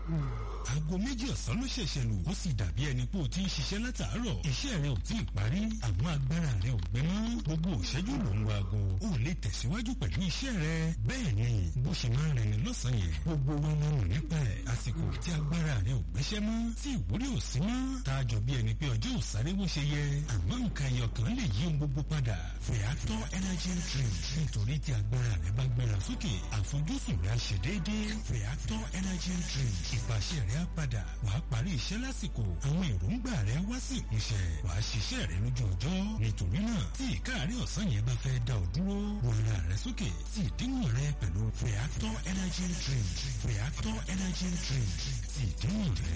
aago méjì ọ̀sán ló ṣẹ̀ṣẹ̀ lù ó sì dàbí ẹni pé o ti ń ṣiṣẹ́ látàárọ̀ iṣẹ́ rẹ ò tí ì parí àmọ́ agbára rẹ ò gbẹ mọ́ gbogbo òṣẹ́jú ló ń wo aago o ò lè tẹ̀síwájú pẹ̀lú iṣẹ́ rẹ bẹ́ẹ̀ ni bó ṣe máa ń rẹni lọ́sàn-án yẹn gbogbo wa máa mọ̀ nípa ẹ̀ àsìkò tí agbára rẹ ò gbéṣẹ́ mọ́ tí ìwúrí ò sí mọ́ tá a jọ bí ẹni pé ọjọ́ ò sáré bó ṣe yẹ àmọ́ nǹkan ẹyọ kan lè yí ohun gbogbo padà Feather energy drink nítorí tí agbára rẹ bá gbéra sókè àfojúsùn rẹ á ṣe déédéé Feather energy drink ìpàṣẹ rẹ á padà wàá parí iṣẹ́ lásìkò àwọn èròǹgbà rẹ wá sí ìmúṣẹ wàá ṣiṣẹ́ rẹ lójú ọjọ́ nítorí náà tí ìkáàrí ọ̀sán yẹn bá fẹ́ dá ọ dúró wọ ara rẹ sókè sí ìdíwọ̀n rẹ pẹ̀lú Feather energy drink Feather energy drink sí ìdíwọ̀n rẹ.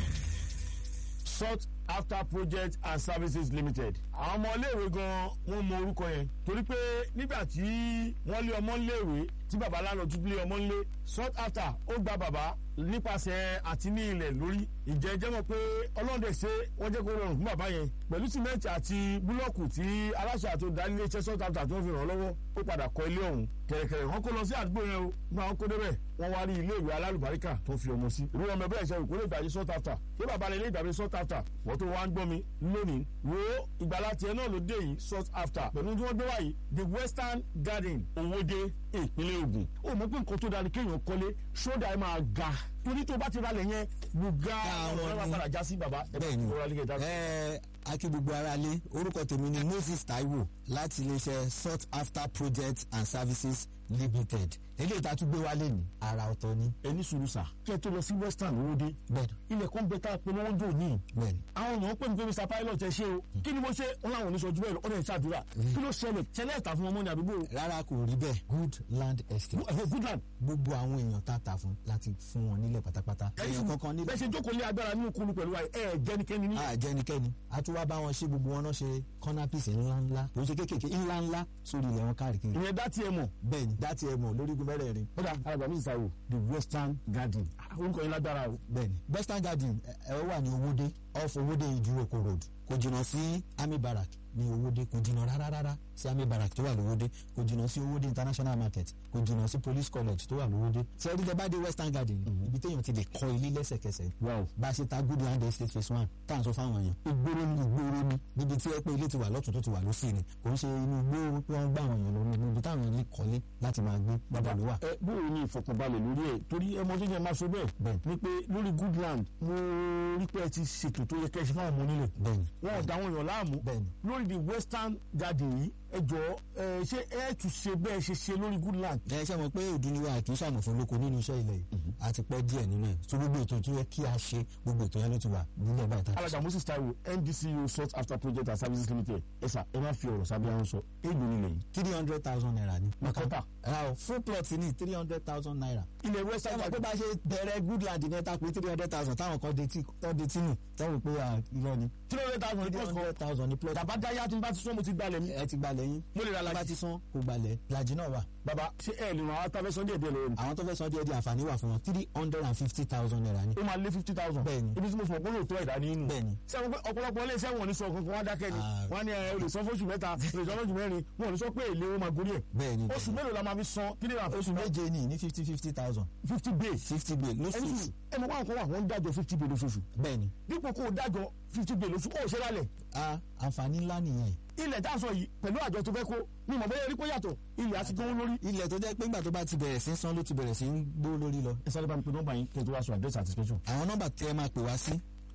sought after project and services limited. àwọn ọmọ iléèwé gan wọn mọ orúkọ yẹn torí pé nígbà tí wọ́n lé ọmọ iléèwé tí baba lánàá tún lé ọmọ ńlé sought after ó gba bàbá nípasẹ̀ àti ní ilẹ̀ lórí ìjẹ́ jẹ́ mọ̀ pé ọlọ́dẹ ṣe wọ́n jẹ́ kó rọrùn fún bàbá yẹn pẹ̀lú sìmẹ́ǹtì àti búlọ́ọ̀kù tí aláṣẹ àti olùdarí iṣẹ́ sought after tí wọ́n fi ràn án lọ́wọ́ ó padà kọ́ ilé ọ̀hún kẹ̀rẹ̀kẹ̀rẹ̀ wọ́n kó lọ sí àdúgbò yẹn o nígbà wọn kó débẹ̀ wọ́n wá rí ilé ìwé alálùbáríkà tó fi ọmọ sí irú ọmọ ẹgbẹ́ ìṣẹ́ ìkórè ìgbàjẹ́ sought after kí bàbá rẹ̀ ilé ìgbàgbé sought after wọ́n tó wá ń gbọ́ mi lónìí wo ìgbàlá tiẹ̀ náà ló dé yìí sought after pẹ̀lú tí wọ́n gbé wáyé the western garden owóde ìpínlẹ̀ Ògùn ó mọ̀ pé nǹkan tó dára kéèyàn kọ́lé ṣódà ẹ̀ máa ga torí tó bá ti ralẹ̀ yẹn gbùgá àwọn ọ̀rọ̀ ẹ̀ ni- máa padà já sí bàbá ẹ̀ bá bẹ́ẹ̀ni ti rọra lé kẹta. ẹ akí gbogbo ara lé orúkọ tèmi ni Moses Taiwo láti iléeṣẹ́ sought after projects and services limited eléyìí tá a tún gbé wálé ní ara ọ̀tọ̀ ni ẹni sùúrù sà kí ẹ tó lọ sí western owóde bẹ́ẹ̀ni ilẹ̀ kan bẹ tá a polówó ń jò ní bẹ́ẹ̀ni àwọn èèyàn pè mí pé mr pilot ẹ ṣe o kí ni mo ṣe wọn làwọn oníṣọjú bẹ́ẹ̀ lọ ọdẹ ìṣàdúrà kí ló ṣẹlẹ̀ ṣẹlẹ̀ ẹ̀ta fún ọmọ ní àdúgbò rárá kò rí bẹ́ẹ̀ good land estate ẹ̀fọ́ goodland gbogbo àwọn èèyàn tá a tà fún láti fún wọn nílẹ̀ pátápátá èèyàn kankan nílẹ̀ bẹ́ẹ̀ ṣe jókòó lé agbára nínú kulu pẹ̀lú wa ẹ̀ jẹ́nikẹ́ni ní. àjẹnikẹ́ni a tún wá bá wọn ṣe gbogbo wọn náà ṣe kọ́nápìsì ńláńlá kò ń ṣe kéékèèké ńláńlá sórí ilẹ̀ wọn káàkiri ìyẹn dá tiẹ̀ mọ̀ bẹ́ẹ̀ni dátì ẹ̀ mọ̀ lórígun mẹ́rẹ̀ẹ̀rin ó dà alàgbà mi ìsàwò the western garden orúkọ yẹn lágbára o. bẹ́ẹ̀ni western garden ẹ ẹ wà ní owóde off owóde ìdúrókò road kò jìnnà sí army barrack ní owóde kò jìnnà rárá rárá sí army barrack tó wà lówóde kò jìnnà sí owóde international market kò jìnnà sí police college tó wà lówóde sẹ́ẹ̀dí tẹ bá dé western garden ibi téèyàn ti lè kọ́ ilé lẹ́sẹ̀kẹsẹ̀ wow bá a ṣe ta good land estate phase one tá à ń sọ fáwọn èèyàn ìgboro ní ìgboro ní níbi tí ẹ pé ilé ti wà lọ́tún tó ti wà lọ́sì ni kò ń ṣe inú igbó pé wọ́n gbá àwọn èèyàn lórí níbi táwọn èèyàn lè kọ́lé láti máa gbé bàbá ló wà. ẹ bóyá ní ìfọkànbalẹ̀ lórí ẹ̀ torí ẹ mọ tó yẹ máa sọ bẹ́ẹ̀ Bẹ́ẹ̀. ni pé lórí goodland mo rí pé ẹ ti ṣètò tó yẹ kẹ́ ẹ ṣe fáwọn ọmọ onílẹ̀ bẹ́ẹ̀ni wọn ò dá àwọn èèyàn láàmú bẹ́ẹ̀ni lórí the western garden yìí ẹ jọ ẹ ṣé ẹ tún ṣe bẹ́ẹ̀ ṣe ṣe lórí goodland. ẹ ṣe mọ̀ pé òdùnúwà kì í ṣàmùfún lóko nínú iṣẹ́ ilẹ̀ yìí àti pẹ́ díẹ̀ nínú ẹ̀ tó gbogbo ètò tó yẹ kí a ṣe gbogbo ètò yẹn ló ti wà nílẹ̀ báyìí tá a alága moses taiwo ndcu sought after project and services limited ẹ sà ẹ má fi ọ̀rọ̀ sábẹ́ àwọn sọ éèlò nílẹ̀ yìí. three hundred thousand naira ni. Makota. ra o full plot ní three hundred thousand naira. ilẹ̀ ẹ western mọ̀ pé garden bá ṣe bẹ̀rẹ̀ goodland ní ẹ̀ta pé three hundred thousand táwọn kan detí tọ́ detí nù táwọn pé à, irọ́ ni. three hundred thousand three plus kan hundred thousand ní plot. bàbá dáyà tí n bá ti sọ mo ti gbalẹ̀ mi. ẹ ti gbalẹ̀ yín. mo lè ra bá lajì. ti san kò gbalẹ̀ lajì náà wà. bàbá ṣé ẹ lè ràn án tàbí sunday díẹ̀ lọ́wọ́ ni. àwọn tó fẹ́ san díẹ̀ díẹ̀ àǹfààní wà fún wọn three hundred and fifty thousand naira ni. ó máa lé fifty thousand. Bẹ́ẹ̀ni. ibi tí mo fọ̀ pé lóòótọ́ ẹ̀dá ní inú. bẹ́ẹ̀ni sẹ́wọ́n pé ọ̀pọ̀lọpọ̀ ilé iṣẹ́ wọn ò ní sọ kankan wá dákẹ́ ni Ah. wọ́n á ní ẹ o lè san fóṣù mẹ́ta o lè san fóṣù mẹ́rin wọn ò ní sọ pé èlé wọn máa gorí ẹ̀. bẹ́ẹ̀ni oṣù mélòó la máa fi san kí ni wàá oṣù méje ní ní fifty fifty thousand fifty days. fifty bill ẹni lóṣooṣù sùn ẹ mọ̀ wọn kọ́ wà wọ́n ń dájọ́ fifty days lóṣooṣù. bẹ́ẹ̀ni dípò kó o dájọ́ fifty days lóṣù ó ṣe lálẹ̀. a àǹfààní ńlá nìyẹn ilẹ̀ tá a sọ yìí pẹ̀lú àjọ tó fẹ́ kó ní ìmọ̀ bẹ́ẹ̀ rí kó yàtọ̀ ilẹ̀ àti gbówó lórí. ilẹ̀ tó jẹ́ pé ńgbà tó bá ti bẹ̀rẹ̀ sí í san ló ti bẹ̀rẹ̀ sí í gbó lórí lọ. ẹ sáré bá mi pe nọ́mbà yín kí ẹ tó wá sọ àdírẹ́sì àti special. àwọn nọ́mbà tẹ́ ẹ máa pè wá sí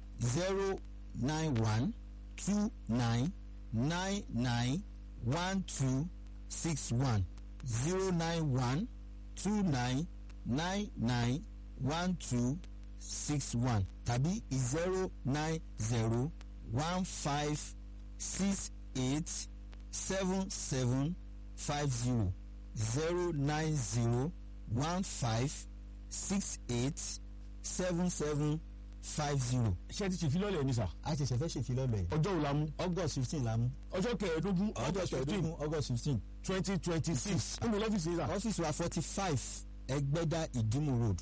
zero nine one two nine nine nine one two six one zero nine one two nine nine nine one two six one tàbí zero nine zero one five six eight seven seven five zero zero nine zero one five six eight seven seven five zero. ṣé ẹ ti ṣe ìfilọ́lẹ̀ ní sà. a ṣẹ̀ṣẹ̀ fẹ́ ṣèfilọ́lẹ̀ yìí. ọjọ́ wo la mú. august fifteen la mú. ọjọ́ kẹẹ̀ẹ́dógún ọjọ́ kẹẹ̀ẹ́dógún august fifteen. twenty twenty six. ó mú lọ́fíìsì yìí sà. ọ́fíìsì wa forty five ẹgbẹ́dá ìdímù road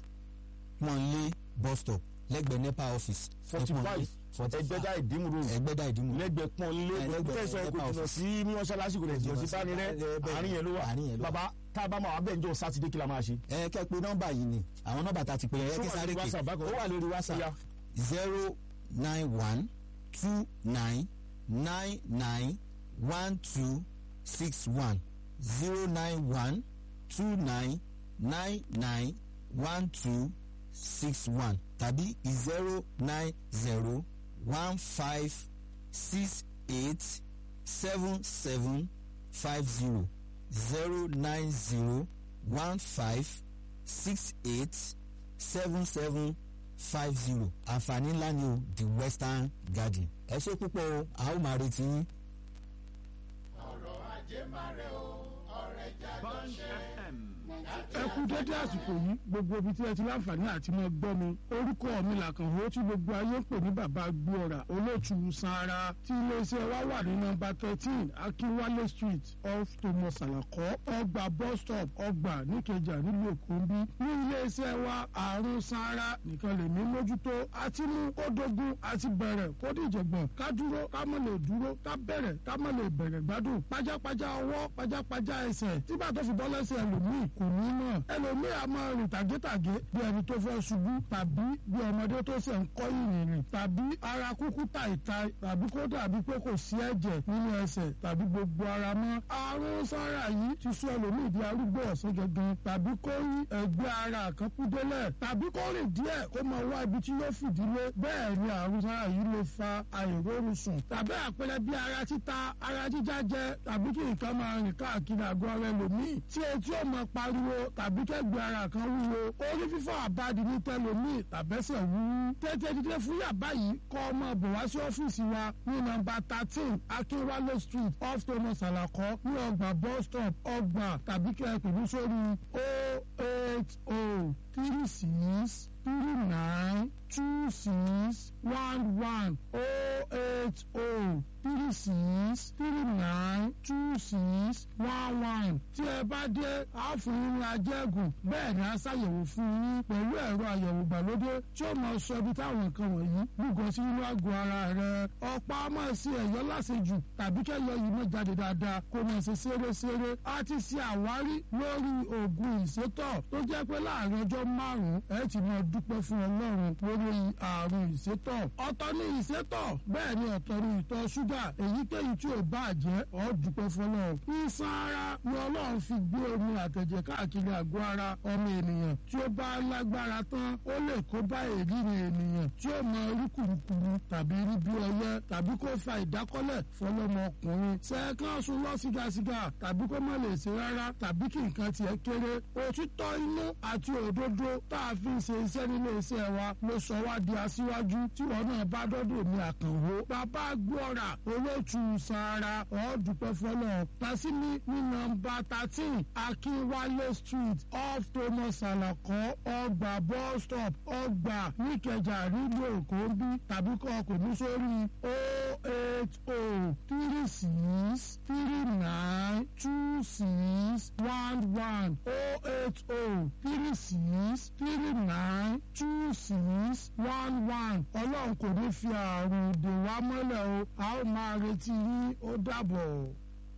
pọ́nlé bus stop lẹ́gbẹ̀ẹ́ nepa office. forty five ẹgbẹ́dá ìdímú road ẹgbẹ́dá ìdímù road. lẹ́gbẹ̀ẹ́ pọ́n lé Ẹlẹ́gbẹ̀ẹ́ tẹ̀sán ẹ̀kọ́ Nepa jìnnà office. sí ní mọ́ṣáláṣí kò lè jìnnà sí bánirẹ́ Bẹ́ẹ̀, bẹ́ẹ̀. àárín yẹn ló wà Àárín yẹn ló wà. bàbá tá a bá máa wà bẹ́ẹ̀ njọ́ sátidé kí la máa ṣe. ẹ kẹ́ pé nọ́mbà yìí ni àwọn nọ́mbà tá a ti pè yẹn ẹ Ṣó kí wà sáré lórí pé WhatsApp bákan ó náà? wà lórí Ó whatsapp yá. zero nine one two nine nine nine one two six one zero nine one two nine nine nine one two six one tàbí zero nine zero one five six eight seven seven five zero zero nine zero one five six eight seven seven five zero àǹfààní ńlá ni o the western garden ẹ ṣe púpọ̀ o a ó máa retí yín. ẹ kú dédé àsìkò yìí gbogbo ibi tí ẹ ti láǹfààní àti mọ gbọ́ mi orúkọ mi làkànwó tí gbogbo ayé ń pè ní bàbá gbóòrà olóòtú sanra tí iléeṣẹ́ wa wà ní nọ́mbà thirteen akínwálé street off thomas alakọ ọgbà bus stop ọgbà níkẹjà nílùú èkó ń bí ní iléeṣẹ́ wa àrùn sanra nìkan lè mí mójútó àti mú kó dogun àti bẹ̀rẹ̀ kó dìjọ̀gbọ̀n ká dúró ká má lè dúró ká bẹ̀rẹ̀ ká má lè bẹ̀rẹ̀ gbádùn pajápajá ọwọ́ pajápajá ẹsẹ̀ tí bàtọ́ fi bọ́ lẹ́sẹ̀ ẹlòmíì kò ní mọ̀ ẹlòmíì a máa rìn tàgétàgé bí ẹni tó fẹ́ ṣubú tàbí bí ọmọdé tó ṣe ń kọ́ ìrìnrìn tàbí ara kúkú tàìtàì tàbí kó dàbí pé kò sí ẹ̀jẹ̀ nínú ẹsẹ̀ tàbí gbogbo ara mọ́ àrùn sára yìí ti sọ ẹlòmíì di arúgbó ọ̀sán gangan tàbí kó rí ẹgbẹ́ ara kan kú délẹ̀ tàbí kó rìn díẹ̀ kó máa wá ibi tí yóò fìdílé bẹ́ẹ̀ ni àrùn sára yìí lè fa àìrórun sùn tàbí àpẹẹrẹ bí ara títa ara jíjá jẹ tàbí kí nǹkan máa rìn káàkiri àgọ́ ara ẹlòmíì tí etí ò máa pariwo tàbí kẹ́gbẹ́ ara kan wúwo orí fífọ́ àbádi ní tẹlòmíì tàbẹ́sẹ̀ wúwú tètè dídé fún yàbá yìí kọ́ ọmọ bọ̀ wá sí ọ́fíìsì wa ní nọ́mbà thirteen akínwálé street off thomas alakọ ní ọgbà bus stop ọgbà tàbí kẹ́ ẹ pè mí sórí o eight o three six three nine two six one one o eight o three six three nine two six one one tí ẹ bá dé a fún yín ní ajẹ́gùn bẹ́ẹ̀ ni a ṣàyẹ̀wò fún yín pẹ̀lú ẹ̀rọ àyẹ̀wò ìgbàlódé tí ó máa sọ ibi táwọn nǹkan wọ̀nyí gbùgbọ́ sí nínú àgọ́ ara rẹ̀ ọ̀pá máa ṣe ẹ̀yọ́ láṣejù tàbí kẹ́yọ yìí máa jáde dáadáa kó máa ṣe ṣeréṣeré a ti ṣe àwárí lórí oògùn ìsétọ̀ tó jẹ́ pé láàrin ọjọ́ márùn-ún ẹ ti máa dúpẹ́ fún ọlọ́run lórí àrùn ìsétọ̀ ọ̀tọ̀ ní ìsétọ̀ bẹ́ẹ̀ ni ọ̀tọ̀ ní ìtọ̀ ṣúgà èyíkéyìí tí ò bá jẹ́ ọ́ dúpẹ́ fọlọ́ ìsan ara ni ọlọ́run fi gbé omi àtẹ̀jẹ̀ káàkiri àgọ́ ara ọmọ ènìyàn tí ó bá lágbára tán ó lè kó bá èríri ènìyàn tí ó mọ orí kùrukùru tàbí rí bí ọyẹ tàbí kó fa ìdákọ́lẹ̀ fọlọ́mọkùnrin sẹ́ẹ̀kan sùn lọ sígásígá tàbí kó má lè ṣe rárá tàbí kí nǹkan tiẹ̀ kéré òtítọ́ inú àti òdodo tá a fi ṣe iṣẹ́ nílé iṣẹ́ wa ló sọ wá di aṣíwájú tí wọn náà bá dọ́dọ̀ ní àkànwó bàbá gbọ́ra olóòtú sara ọ̀ọ́dúpẹ́ fọlọ́ tasimi ní nọ́mbà thirteen akínwálé street off thomas alakọ ọgbà bus stop ọgbà níkẹjà nílùú èkó ń bí tàbí kọ́ ọkọ̀ ní sórí o eight o three six three nine two six one one o eight o three six three nine two six one one ọlọ́run kò ní fi àrùn dè wá mọ́lẹ̀ o a ó máa retí yín ó dàbọ̀.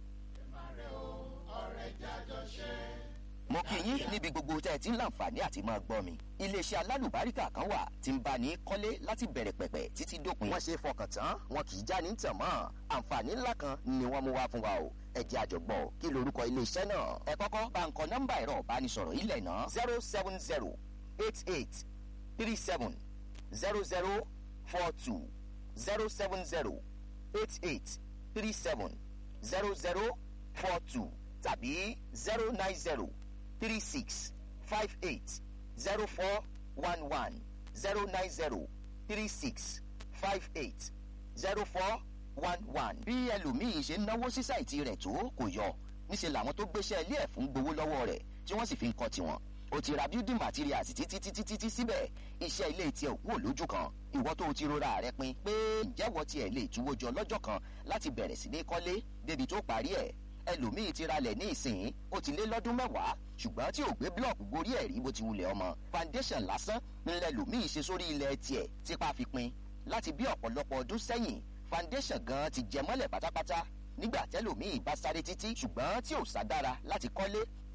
mo kí yín níbi gbogbo tẹ́ ẹ ti ń láǹfààní àti máa gbọ́ mi. iléeṣẹ́ alálùbáríkà kan wà tí ń bá ní kọ́lé láti bẹ̀rẹ̀ pẹ̀pẹ̀ títí dópin. wọ́n ṣe fọkàn tán wọn kì í já ní tàn mọ́. àǹfààní ńlá kan ni wọ́n mú wá fún wa o. ẹ jẹ́ àjọgbọ́ kí lorúkọ iléeṣẹ́ náà. ẹ kọ́kọ́ bá ń kọ nọ́mbà ẹ̀rọ ìbánisọ̀rọ̀ ilẹ̀ náà zero seven zero eight eight three seven zero zero four two zero seven zero eight eight three seven zero zero four two tàbí zero nine zero three six five eight zero four one one zero nine zero three six five eight zero four one one. bí ẹlòmíì ṣe ń náwó sí sáìtì rẹ̀ tó kò yọ níṣẹ́ làwọn tó gbéṣẹ́ ilé ẹ̀ fún gbowó lọ́wọ́ rẹ̀ tí wọ́n sì fi ń kọ́ tiwọn o ti ra building materials títí títí títí síbẹ̀ iṣẹ́ ilé tiẹ̀ ò kúrò lójú kan ìwọ tó o ti rora rẹ pin pé ìjẹ́wọ́ tiẹ̀ lè túwó jọ lọ́jọ́ kan láti bẹ̀rẹ̀ sí ní kọ́lé débi tó parí ẹ̀ ẹlòmíì ti ralẹ̀ ní ìsìn ó ti lé lọ́dún mẹ́wàá ṣùgbọ́n tí ò gbé blọọkù gorí ẹ̀ rí bó ti wulẹ̀ ọmọ foundation lásán ńlẹ̀ lòmíì ṣe sórí ilẹ̀ tiẹ̀ tipa fi pin láti bí ọ̀pọ̀lọpọ̀ ọdún sẹ́yìn foundation gan ti jẹ mọ́lẹ̀ pátápátá nígbà tẹ́lòmíì bá sáré títí ṣùgbọ́n tí ò sá dára láti kọ́lé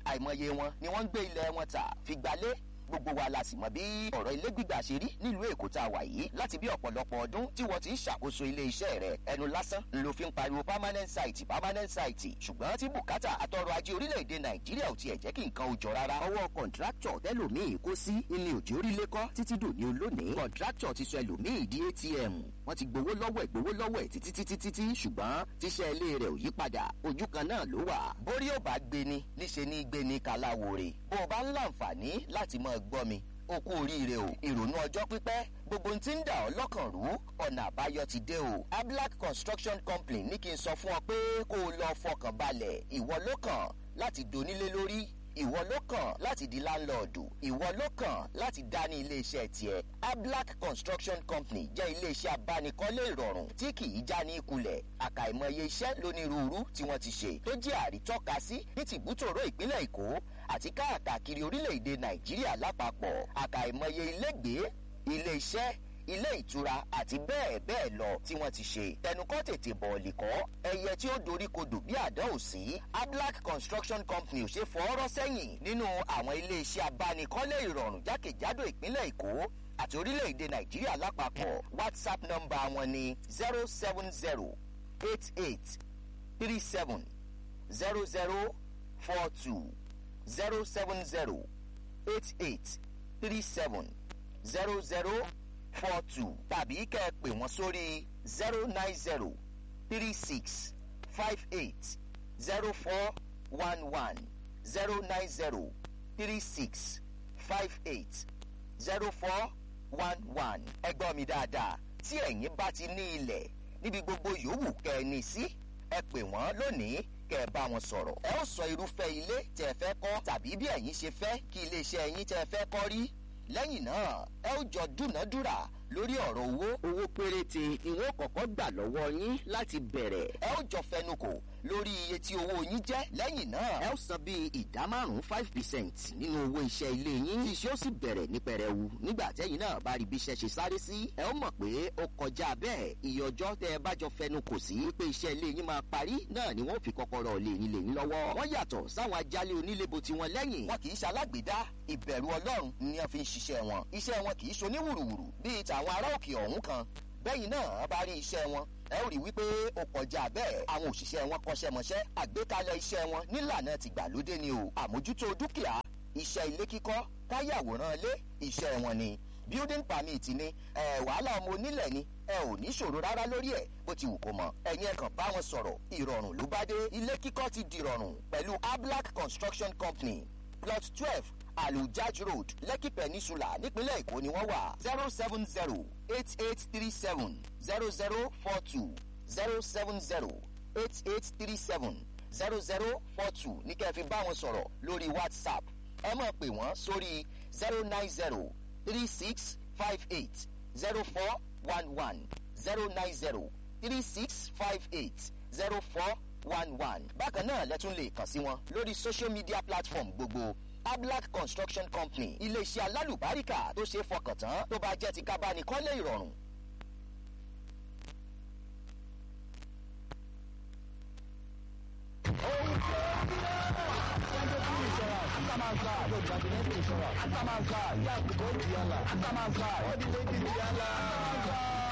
àìmọye wọn ni wọ́n ń gbé ilẹ̀ wọn tà fi gbalé gbogbo wa la sì mọ bí ọ̀rọ̀ ilé gbígbà ṣe rí nílùú èkó tá a wà yìí láti bí ọ̀pọ̀lọpọ̀ ọdún tí wọ́n ti ń ṣàkóso ilé iṣẹ́ rẹ̀ ẹnu lásán ló fi ń pariwo permanent site permanent site ṣùgbọ́n tí bùkátà àtọrọ̀ ajé orílẹ̀-èdè nàìjíríà ò tiẹ̀ jẹ́ kí nǹkan ò jọ rárá. ọwọ́ kọ̀ǹtráktọ̀ tẹ́lòmíì kó sí ilé òjò orílẹ̀ kọ́ títí dòní olónìí kọ̀ǹtráktọ̀ ti sọ ẹlòmíì di atm wọ́n ti gbowó lọ́wọ́ ẹ̀ gbowó lọ́wọ́ ẹ̀ títí títí títí ṣùgbọ́n tíṣẹ́ ilé rẹ̀ ò yí padà ojú kan náà ló wà. bórí ò bá gbé ni níṣe ní gbé ni kaláwore bó o bá ń láǹfààní láti máa gbọ́ mi o kú oríire o ìrònú ọjọ́ pípẹ́ gbogbo ohun tí ń dà ọ́ lọ́kàn rú ọ̀nà àbáyọ ti dé o ablac construction company ní kí n sọ fún ọ pé kó o lọ fọkàn balẹ̀ ìwọ ló kàn láti donílé lórí ìwọ ló kàn láti di láńlọ́ọ̀dù ìwọ ló kàn láti dá ní iléeṣẹ́ tiẹ̀ ablac construction company jẹ́ iléeṣẹ́ abánikọ́lé ìrọ̀rùn tí kì í já ní ìkulẹ̀ àkàìmọye iṣẹ́ lónírúurú tí wọ́n ti ṣe tó jẹ́ àrítọ́ka sí ní tìbútòrò ìpínlẹ̀ èkó àti káàkiri orílẹ̀-èdè nàìjíríà lápapọ̀ àkàìmọye ilégbèé ilé-iṣẹ́ ilé ìtura àti bẹ́ẹ̀ bẹ́ẹ̀ lọ tí wọ́n ti ṣe tẹnukọ́ tètè bọ̀ọ̀lì kọ́ ẹyẹ tí ó dorí kodò bí àdán ò sí ablac construction company ò ṣe fọ́ọ́rọ́ sẹ́yìn nínú àwọn ilé-iṣẹ́ abánikọ́lé ìrọ̀rùn jákèjádò ìpínlẹ̀ èkó àti orílẹ̀-èdè nàìjíríà lápapọ̀ whatsapp nọ́mbà wọn ni zero seven zero eight eight three seven zero zero four two zero seven zero eight eight three seven zero zero four two tàbí kẹ́ ẹ pè wọ́n sórí zero nine zero three six five eight zero four one one zero nine zero three six five eight zero four one one ẹgbọ́n mi dáadáa tí ẹ̀yin bá ti ní ilẹ̀ níbi gbogbo yòówù kẹ́ ẹ ní sí ẹ pè wọ́n lónìí kẹ́ ẹ bá wọn sọ̀rọ̀ ẹ ó sọ irúfẹ́ ilé tẹ́ ẹ fẹ́ kọ́ tàbí bí ẹ̀yin ṣe fẹ́ kí iléeṣẹ́ ẹ̀yin tẹ́ ẹ fẹ́ kọ́ rí lẹ́yìn náà ẹ ó jọ dúnàádúrà lórí ọ̀rọ̀ owó owó péréte ni wọ́n kọ́kọ́ gbà lọ́wọ́ yín láti bẹ̀rẹ̀ ẹ ó jọ fẹnukò lórí iye tí owó yín jẹ́ lẹ́yìn náà ẹ ó san bíi ìdá márùn-ún five percent nínú owó iṣẹ́ ilé yín tí iṣẹ́ ó sì bẹ̀rẹ̀ ní pẹrẹwu nígbà tẹ́yìn náà bá rí bí iṣẹ́ ṣe sáré sí ẹ ó mọ̀ pé ó kọjá bẹ́ẹ̀ iye ọjọ́ tẹ́ ẹ bá jọ fẹnukò sí pé iṣẹ́ ilé yín máa parí náà ni wọ́n fi kọ́kọ́rọ́ lé yín lé yín lọ́wọ́ wọ́n yàtọ̀ sáwọn ajálé onílébo tiwọn lẹ́yìn wọn kì í ṣalágbèdá ìbẹ̀rù ọlọ́run ni wọ́n fi ń ṣiṣẹ́ wọn iṣẹ́ wọn kì í ṣoníwùrùwùrù bíi tàwọn ará òkè ọ̀hún kan bẹ́yìn náà bá rí iṣẹ́ wọn ẹ ó rí wípé ó kọjá bẹ́ẹ̀ àwọn òṣìṣẹ́ wọn kọ́ṣẹ́mọṣẹ́ àgbékalẹ̀ iṣẹ́ wọn nílànà tìgbàlódé ni o àmójútó dúkìá iṣẹ́ ilé kíkọ́ káyàwòrán ilé iṣẹ́ wọn ni building permit ni ẹ wàhálà ọmọ onílẹ̀ ni ẹ ò ní ṣòro rárá lórí ẹ̀ bó ti wù kó mọ̀ ẹ̀yin ẹ̀kan bá wọn sọ̀rọ̀ ìrọ̀rùn ló bá dé ilé kíkọ́ ti dìrọ̀rùn pẹ̀lú ablac construction company plot twelve alujaj road lekki peninsula nípínlẹ̀ èkó ni wọ́n wà zero seven zero eight eight three seven zero zero four two zero seven zero eight eight three seven zero zero four two ní kẹ́ ẹ fi bá wọn sọ̀rọ̀ lórí whatsapp ẹ máa pè wọ́n sórí zero nine zero three six five eight zero four one one zero nine zero three six five eight zero four one one bákan náà lẹ́tún lè kàn sí wọn lórí social media platform gbogbo ablac construction company iléeṣẹ́ alálùbáríkà tó ṣe é fọkàn tán tó bá jẹ́ ti kábánikọ́lé ìrọ̀rùn. Atamanka, yes, go Diala. Atamanka, all the way to Diala.